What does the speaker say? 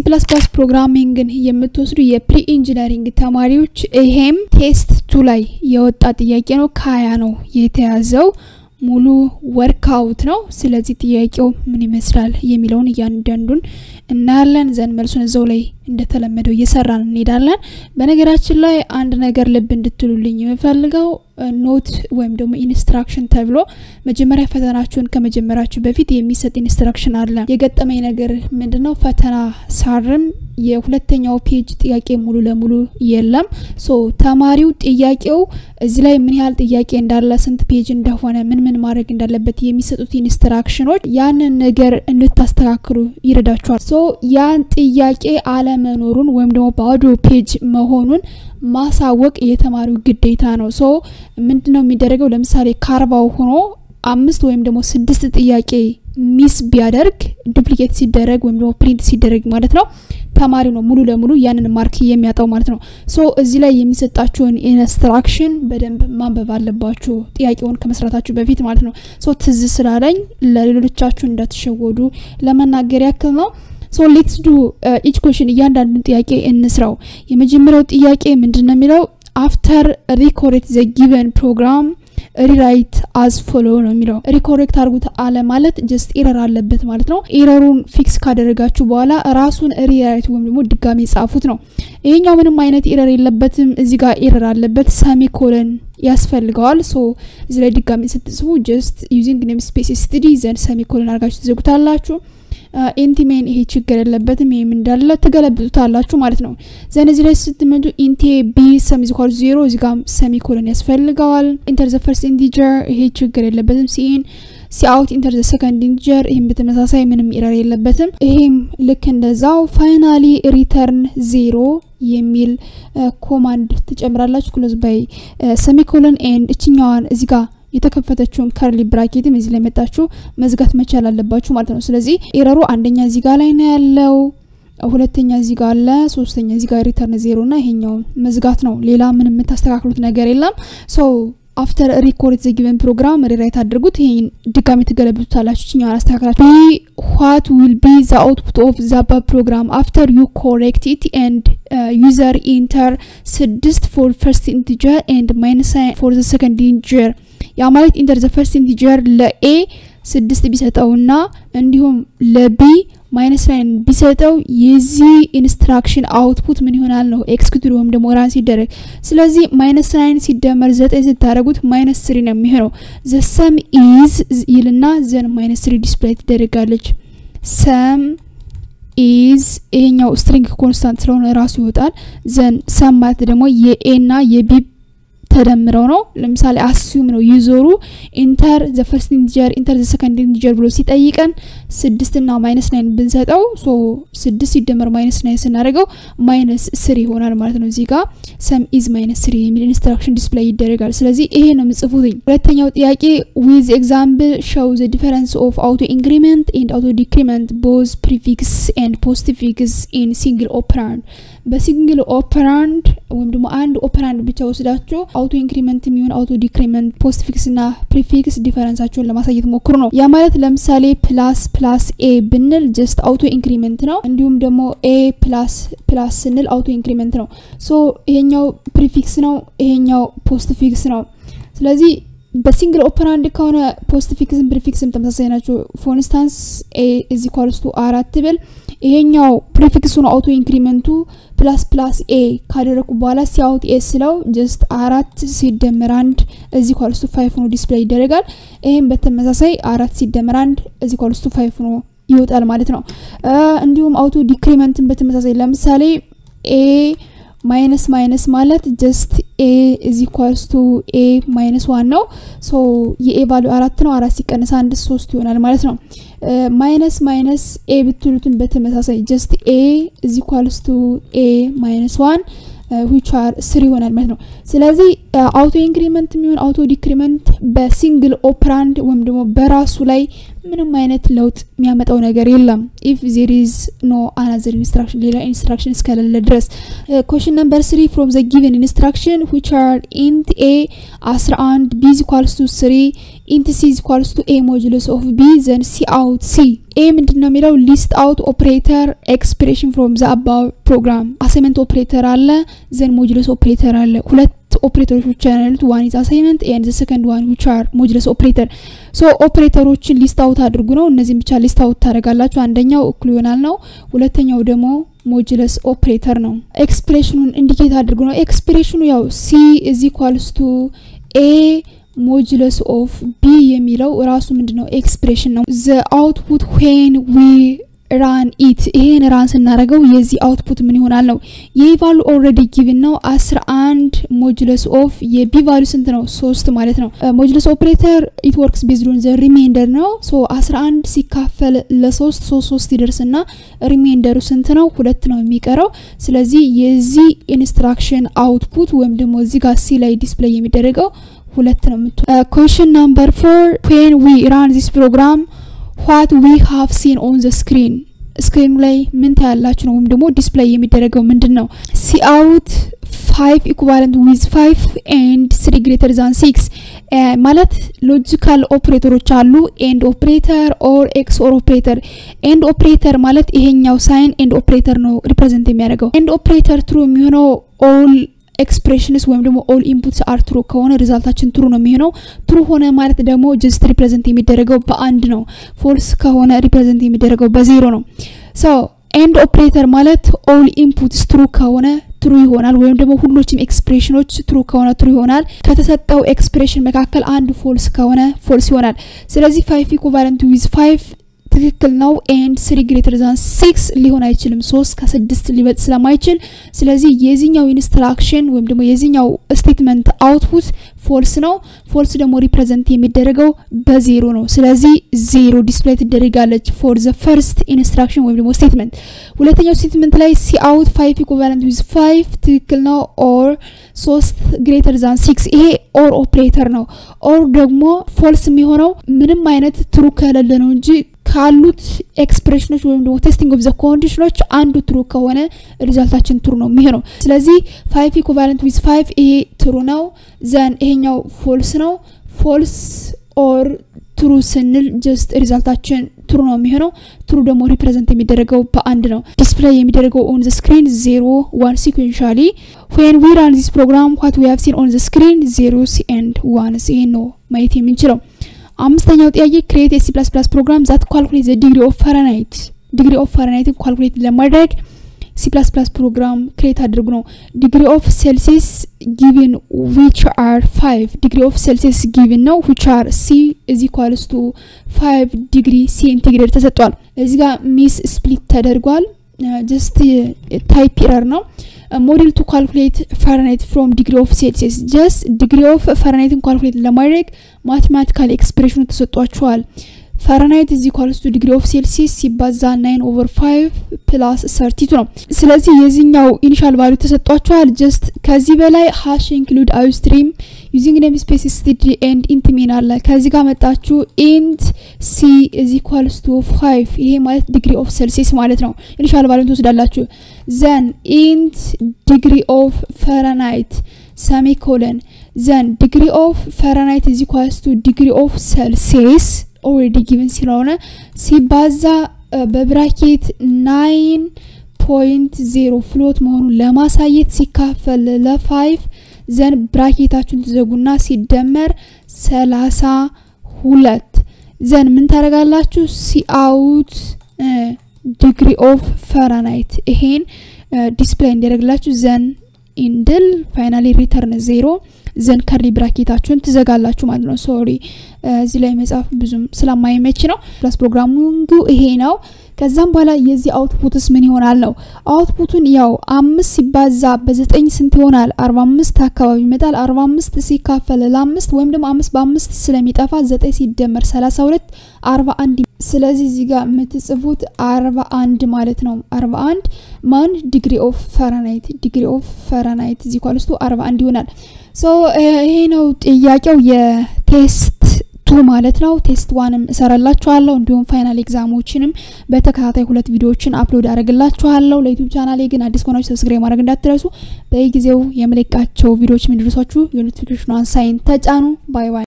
ፕላስ ፕላስ ፕሮግራሚንግን የምትወስዱ የፕሪ ኢንጂነሪንግ ተማሪዎች ይሄም ቴስት ቱ ላይ የወጣ ጥያቄ ነው። ከሀያ ነው የተያዘው ሙሉ ወርክአውት ነው። ስለዚህ ጥያቄው ምን ይመስላል የሚለውን እያንዳንዱን እናያለን። ዘንድ መልሱን እዛው ላይ እንደተለመደው እየሰራን እንሄዳለን። በነገራችን ላይ አንድ ነገር ልብ እንድትሉልኝ የምፈልገው ኖት ወይም ደግሞ ኢንስትራክሽን ተብሎ መጀመሪያ ፈተናችሁን ከመጀመራችሁ በፊት የሚሰጥ ኢንስትራክሽን አለ። የገጠመኝ ነገር ምንድነው? ፈተና ሳርም የሁለተኛው ፔጅ ጥያቄ ሙሉ ለሙሉ የለም። ሶ ተማሪው ጥያቄው እዚህ ላይ ምን ያህል ጥያቄ እንዳለ፣ ስንት ፔጅ እንደሆነ፣ ምን ምን ማድረግ እንዳለበት የሚሰጡት ኢንስትራክሽኖች ያንን ነገር እንድታስተካክሉ ይረዳችኋል። ሶ ያን ጥያቄ አለመኖሩን ወይም ደግሞ ባዶ ፔጅ መሆኑን ማሳወቅ የተማሪው ግዴታ ነው። ሶ ምንድነው የሚደረገው? ለምሳሌ ከአርባው ሆኖ አምስት ወይም ደግሞ ስድስት ጥያቄ ሚስ ቢያደርግ ዱፕሊኬት ሲደረግ ወይም ደግሞ ፕሪንት ሲደረግ ማለት ነው ተማሪው ነው ሙሉ ለሙሉ ያንን ማርክ የሚያጣው ማለት ነው። ሶ እዚህ ላይ የሚሰጣችሁን ኢንስትራክሽን በደንብ ማንበብ አለባችሁ ጥያቄውን ከመስራታችሁ በፊት ማለት ነው። ሶ ትዝ ስላለኝ ለሌሎቻችሁ እንዳትሸወዱ ለመናገር ያክል ነው። ሶ ሌትስ ዱ ኢች ኮሽን እያንዳንዱን ጥያቄ እንስራው። የመጀመሪያው ጥያቄ ምንድን ነው የሚለው አፍተር ሪኮሬክት ዘ ጊቨን ፕሮግራም ሪራይት አዝ ፎሎ ነው የሚለው። ሪኮሬክት አድርጉት አለ ማለት ጀስት ኤረር አለበት ማለት ነው። ኤረሩን ፊክስ ካደረጋችሁ በኋላ ራሱን ሪራይት ወይም ደግሞ ድጋሚ ጻፉት ነው። ይሄኛው ምንም አይነት ኤረር የለበትም። እዚህ ጋር ኤረር አለበት። ሰሚኮለን ያስፈልገዋል። ሶ እዚህ ላይ ድጋሚ ስትጽፉ ጀስት ዩዚንግ ኔም ስፔስ ስቱዲ ዘንድ ሰሚኮለን አድርጋችሁ ትዘጉታላችሁ። ኢንቲሜን ይሄ ችግር የለበትም። ይሄም እንዳለ ትገለብጡታላችሁ ማለት ነው። ዘን እዚህ ላይ ስትመጡ ኢንቴ ቢ ሰም ኢዝ ኢኳል ዜሮ እዚህ ጋር ሰሚኮሎን ያስፈልገዋል። ኢንተር ዘ ፈርስት ኢንቲጀር ይሄ ችግር የለበትም። ሲኢን ሲአውት ኢንተር ዘ ሰከንድ ኢንቲጀር ይህም በተመሳሳይ ምንም ኢረር የለበትም። ይሄም ልክ እንደዛው ፋይናሊ ሪተርን ዜሮ የሚል ኮማንድ ትጨምራላችሁ። ክሎዝ ባይ ሰሚኮሎን ኤንድ እችኛዋን እዚህ ጋር የተከፈተችውን ከርሊ ብራኬትም እዚህ ላይ መጣችሁ መዝጋት መቻል አለባችሁ ማለት ነው። ስለዚህ ኤረሩ አንደኛ እዚህ ጋር ላይ ነው ያለው፣ ሁለተኛ እዚህ ጋር አለ፣ ሶስተኛ እዚህ ጋር ሪተርን ዜሮ እና ይሄኛውን መዝጋት ነው። ሌላ ምንም የምታስተካክሉት ነገር የለም። ሶ አፍተር ሪኮርድ ዘ ጊቨን ፕሮግራም ሪራይት አድርጉት። ይሄን ድጋሚ ትገለብጡታላችሁ። ችኛውን አስተካክላችሁ ቢ ዋት ዊል ቢ ዘ አውትፑት ኦፍ ዘ አባ ፕሮግራም አፍተር ዩ ኮሬክት ኢት ኤንድ ዩዘር ኢንተር ስድስት ፎር ፈርስት ኢንቲጀር ኤንድ ማይነስ ፎር ዘ ሰከንድ ኢንቲጀር ያ ማለት ኢንተር ዘ ፈርስት ኢንቲጀር ለኤ ስድስት ቢሰጠውና እንዲሁም ለቢ ማይነስ ናይን ቢሰጠው የዚህ ኢንስትራክሽን አውትፑት ምን ይሆናል ነው ኤክስኪዩቲቭ ወይም ደግሞ ራን ሲደረግ። ስለዚህ ማይነስ ናይን ሲደመር ዘጠኝ ስታደረጉት ማይነስ ስሪ ነው የሚሆነው። ዘ ሰም ኢዝ ይልና ዘን ማይነስ ስሪ ዲስፕላይ ትደረጋለች። ሰም ኢዝ ይሄኛው ስትሪንግ ኮንስታንት ስለሆነ ራሱ ይወጣል። ዘን ሰም ማለት ደግሞ የኤ ና የቢ ተደምረው ነው። ለምሳሌ አስዩም ነው ዩዞሩ ኢንተር ዘ ፈርስት ኢንቲጀር ኢንተር ዘ ሰከንድ ኢንቲጀር ብሎ ሲጠይቀን ስድስት ና ማይነስ ናይን ብንሰጠው ሶ ስድስት ሲደመር ማይነስ ናይን ስናደርገው ማይነስ ስሪ ይሆናል ማለት ነው። እዚህ ጋር ሰም ኢዝ ማይነስ ስሪ የሚል ኢንስትራክሽን ዲስፕላይ ይደረጋል። ስለዚህ ይሄ ነው የምጽፉትኝ። ሁለተኛው ጥያቄ ዊዝ ኤግዛምፕል ሾው ዘ ዲፈረንስ ኦፍ አውቶ ኢንክሪመንት ኤንድ አውቶ ዲክሪመንት ቦዝ ፕሪፊክስ ኤንድ ፖስትፊክስ ኢን ሲንግል ኦፐራንድ በሲንግል ኦፐራንድ ወይም ደግሞ አንድ ኦፐራንድ ብቻ ወስዳችሁ አውቶ ኢንክሪመንት የሚሆን አውቶ ዲክሪመንት ፖስት ፊክስ ና ፕሪፊክስ ዲፈረንሳቸውን ለማሳየት ሞክሩ ነው። ያ ማለት ለምሳሌ ፕላስ ፕላስ ኤ ብንል ጀስት አውቶ ኢንክሪመንት ነው። እንዲሁም ደግሞ ኤ ፕላስ ፕላስ ስንል አውቶ ኢንክሪመንት ነው። ሶ ይሄኛው ፕሪፊክስ ነው፣ ይሄኛው ፖስት ፊክስ ነው። ስለዚህ በሲንግል ኦፐራንድ ከሆነ ፖስት ፊክስም ፕሪፊክስም ተመሳሳይ ናቸው። ፎር ኢንስታንስ ኤ እዚ ኳልስቱ አራት ብል ይሄኛው ፕሪፊክሱ ነው አውቶ ኢንክሪመንቱ ፕላስ ፕላስ ኤ ካደረኩ በኋላ ሲያውት ኤ ስለው ጀስት አራት ሲደመር አንድ እዚ ኳልስቱ ፋይፍ ሆኖ ዲስፕሌይ ይደረጋል። ይህም በተመሳሳይ አራት ሲደመር አንድ እዚ ኳልስቱ ፋይፍ ሆኖ ይወጣል ማለት ነው። እንዲሁም አውቶ ዲክሪመንትን በተመሳሳይ ለምሳሌ ኤ ማይነስ ማይነስ ማለት ጀስት ኤ እዚ ኳልስ ቱ ኤ ማይነስ ዋን ነው። ሶ የኤ ቫሊዩ አራት ነው። አራት ሲቀነስ አንድ ሶስት ይሆናል ማለት ነው። ማይነስ ማይነስ ኤ ብትሉትን በተመሳሳይ ጀስት ኤ እዚ ኳልስ ቱ ኤ ማይነስ ዋን ዊች አር ስሪ ይሆናል ማለት ነው። ስለዚህ አውቶ ኢንክሪመንት የሚሆን አውቶ ዲክሪመንት በሲንግል ኦፕራንድ ወይም ደግሞ በራሱ ላይ ምንም አይነት ለውጥ የሚያመጣው ነገር የለም ኢፍ ዜር ኢዝ ኖ አናዘር ኢንስትራክሽን ሌላ ኢንስትራክሽን እስከሌለ ድረስ ኮሽን ነምበር ስሪ ፍሮም ዘ ጊቨን ኢንስትራክሽን ዊች አር ኢንት ኤ 11 ቢ ኢዝ ኢኳልስ ቱ 3 ኢንት ሲ ኢዝ ኢኳልስ ቱ ኤ ሞጁለስ ኦፍ ቢ ዘን ሲ አውት ሲ ኤ ምንድን ነው የሚለው ሊስት አውት ኦፕሬተር ኤክስፕሬሽን ፍሮም ዘ አባው ፕሮግራም አሳይመንት ኦፕሬተር አለ ዘን ሞጁለስ ኦፕሬተር አለ ሁለት ኦፕሬተሮች ብቻ ያሉት ዋን ኢዝ አሳይመንት ኤንድ ዘ ሰከንድ ዋን ዊች አር ሞጁለስ ኦፕሬተር ሶ ኦፕሬተሮችን ሊስት አውት አድርጉ ነው እነዚህም ብቻ ሊስት አውት ታደርጋላችሁ አንደኛው እኩል ይሆናል ነው ሁለተኛው ደግሞ ሞጁለስ ኦፕሬተር ነው ኤክስፕሬሽኑን ኢንዲኬት አድርጉ ነው ኤክስፕሬሽኑ ያው ሲ ኢዝ ኢኳልስ ቱ ኤ ሞጁለስ ኦፍ ቢ የሚለው ራሱ ምንድነው ኤክስፕሬሽን ነው ዘ አውትፑት ዌን ዊ ራን ኢት ይሄን ራን ስናደረገው የዚህ አውትፑት ምን ይሆናል ነው ይህ ቫሉ ኦልሬዲ ጊቭን ነው አስራ አንድ ሞጁለስ ኦፍ የቢ ቫሉ ስንት ነው ሶስት ማለት ነው ሞጁለስ ኦፕሬተር ኢት ወርክስ ቤዝድ ኦን ዘ ሪሜንደር ነው ሶ አስራ አንድ ሲካፈል ለሶስት ሶስት ሶስት ይደርስና ሪሜንደሩ ስንት ነው ሁለት ነው የሚቀረው ስለዚህ የዚህ ኢንስትራክሽን አውትፑት ወይም ደግሞ እዚህ ጋር ሲ ላይ ዲስፕሌይ የሚደረገው ሁለት ነው ምት ኮሽን ናምበር ፎር ዌን ዊ ራን ዚስ ፕሮግራም ዋት ዊ ሃቭ ሲን ኦን ዘ ስክሪን ስክሪኑ ላይ ምን ታያላችሁ ነው ወይም ደግሞ ዲስፕሌይ የሚደረገው ምንድን ነው ሲ አውት ፋይቭ ኢኩቫለንት ዊዝ ፋይቭ ኤንድ ስሪ ግሬተር ዛን ሲክስ ማለት ሎጂካል ኦፕሬተሮች አሉ ኤንድ ኦፕሬተር ኦር ኤክስ ኦር ኦፕሬተር ኤንድ ኦፕሬተር ማለት ይሄኛው ሳይን ኤንድ ኦፕሬተር ነው ሪፕሬዘንት የሚያደርገው ኤንድ ኦፕሬተር ትሩ የሚሆነው ኦል ኤክስፕሬሽንስ ወይም ደግሞ ኦል ኢንፑትስ አር ትሩ ከሆነ ሪዛልታችን ትሩ ነው የሚሆነው ትሩ ሆነ ማለት ደግሞ ጀስት ሪፕሬዘንት የሚደረገው በአንድ ነው ፎልስ ከሆነ ሪፕሬዘንት የሚደረገው በዜሮ ነው ሶ ኤንድ ኦፕሬተር ማለት ኦል ኢንፑትስ ትሩ ከሆነ ትሩ ይሆናል ወይም ደግሞ ሁሎችም ኤክስፕሬሽኖች ትሩ ከሆነ ትሩ ይሆናል ከተሰጠው ኤክስፕሬሽን መካከል አንዱ ፎልስ ከሆነ ፎልስ ይሆናል ስለዚህ ፋይቭ ኢኩቫለንት ዊዝ ፋይቭ ትክክል ነው ኤንድ ስሪ ግሬተር ዛን ሲክስ ሊሆን አይችልም ሶስት ከስድስት ሊበልጥ ስለማይችል ስለዚህ የዚህኛው ኢንስትራክሽን ወይም ደግሞ የዚህኛው ስቴትመንት አውትፑት ፎልስ ነው ፎልስ ደግሞ ሪፕሬዘንት የሚደረገው በዜሮ ነው ስለዚህ ዜሮ ዲስፕሌይ ትደረጋለች ፎር ዘ ፈርስት ኢንስትራክሽን ወይም ደግሞ ስቴትመንት ሁለተኛው ስቴትመንት ላይ ሲ አውት ፋይቭ ኢኩቫለንት ዊዝ ፋይቭ ትክክል ነው ኦር ሶስት ግሬተር ዛን ሲክስ ይሄ ኦር ኦፕሬተር ነው ኦር ደግሞ ፎልስ የሚሆነው ምንም አይነት ትሩ ከሌለ ነው እንጂ ካሉት ኤክስፕሬሽኖች ወይም ደግሞ ቴስቲንግ ኦፍ ዘ ኮንዲሽኖች አንዱ ትሩ ከሆነ ሪዛልታችን ትሩ ነው የሚሆነው ስለዚህ ፋይቭ ኢኩቫለንት ዊዝ ፋይቭ ይሄ ትሩ ነው ዘን ይሄኛው ፎልስ ነው ፎልስ ኦር ትሩ ስንል ጀስት ሪዛልታችን ትሩ ነው የሚሆነው ትሩ ደግሞ ሪፕሬዘንት የሚደረገው በአንድ ነው ዲስፕሌይ የሚደረገው ኦን ዘ ስክሪን ዜሮ ዋን ሲኩዌንሻሊ ዌን ዊ ራን ዚስ ፕሮግራም ዋት ዊ ሃቭ ሲን ኦን ዘ ስክሪን ዜሮስ ኤንድ ዋንስ ይሄን ነው ማየት የምንችለው አምስተኛው ጥያቄ ክሬት የሲ ፕላስ ፕላስ ፕሮግራም ዛት ኳልኩሌት ዘ ዲግሪ ኦፍ ፈረናይት ዲግሪ ኦፍ ፈረናይትን ኳልኩሌት ለማድረግ ሲ ፕላስ ፕላስ ፕሮግራም ክሬት አድርጉ ነው ዲግሪ ኦፍ ሴልሲየስ ጊቭን ዊች አር ፋይቭ ዲግሪ ኦፍ ሴልሲየስ ጊቭን ነው ዊች አር ሲ እዚ ኳልስ ቱ ፋይቭ ዲግሪ ሴንቲግሬድ ተሰጥቷል እዚ ጋር ሚስ ስፕሊት ተደርጓል ጀስት ታይፕ ኢረር ነው ሞዴል ቱ ካልኩሌት ፈረናይት ፍሮም ዲግሪ ኦፍ ሴልሲየስ ጀስት ዲግሪ ኦፍ ፈረናይትን ካልኩሌት ለማድረግ ማቴማቲካል ኤክስፕሬሽኑ ተሰጧችኋል ፈረናይት እዚ ኳልስቱ ዲግሪ ኦፍ ሴልሲየስ ሲባዛ ናይን ኦቨር ፋይቭ ፕላስ ሰርቲቱ ነው ስለዚህ የዚህኛው ኢኒሻል ቫሉ ተሰጧችኋል ጀስት ከዚህ በላይ ሃሽ ኢንክሉድ አዩስትሪም ዩዚንግ ኔም ስፔስ ስቲዲ ኤንድ ኢንት ሚን አለ ከዚህ ጋር መጣችሁ ኢንት ሲ እዚ ኳልስቱ ፋይቭ ይሄ ማለት ዲግሪ ኦፍ ሴልሲየስ ማለት ነው ኢኒሻል ቫሉን ትወስዳላችሁ ዘን ኢንት ዲግሪ ኦፍ ፈረናይት ሰሚኮለን ዘን ዲግሪ ኦፍ ፈረናይት እዚ ኳልስቱ ዲግሪ ኦፍ ሴልሲየስ ኦልሬዲ ጊቭን ስለሆነ ሲባዛ በብራኬት ናይን ፖይንት ዜሮ ፍሎት መሆኑን ለማሳየት ሲካፈል ለፋይቭ ዘን ብራኬታችሁን ትዘጉና ሲደመር ሰላሳ ሁለት ዘን ምን ታደረጋላችሁ ሲአውት ዲግሪ ኦፍ ፈራናይት ይሄን ዲስፕሌይ እንዲያደርግላችሁ ዘን ኢንድል ፋይናሊ ሪተርን ዜሮ ዘን ከርሊ ብራኬታችሁን ትዘጋላችሁ ማለት ነው ሶሪ እዚህ ላይ መጽሐፍ ብዙም ስለማይመች ነው ፕላስ ፕሮግራሚንጉ ይሄ ነው ከዛም በኋላ የዚህ አውትፑትስ ምን ይሆናል ነው አውትፑቱን ያው አምስት ሲባዛ በዘጠኝ ስንት ይሆናል አርባ አምስት አካባቢ ይመጣል አርባ አምስት ሲካፈል ለአምስት ወይም ደግሞ አምስት በአምስት ስለሚጠፋ ዘጠኝ ሲደመር ሰላሳ ሁለት አርባ አንድ ስለዚህ እዚህ ጋር የምትጽፉት አርባ አንድ ማለት ነው አርባ አንድ ማን ዲግሪ ኦፍ ፈረናይት ዲግሪ ኦፍ ፈረናይት እዚህ ኳልስቱ አርባ አንድ ይሆናል ሶ ይሄ ነው ጥያቄው የቴስት ቱ ማለት ነው። ቴስት ዋንም እሰራላችኋለሁ እንዲሁም ፋይናል ኤግዛሞችንም በተከታታይ ሁለት ቪዲዮዎችን አፕሎድ አደርግላችኋለሁ። ለዩቲዩብ ቻናሌ ግን አዲስ ከሆናችሁ ሰብስክራይብ ማድረግ እንዳትረሱ። በየጊዜው የምለቃቸው ቪዲዮዎች የሚደርሷችሁ የኖቲፊኬሽኗን ሳይን ተጫኑ። ባይ ባይ።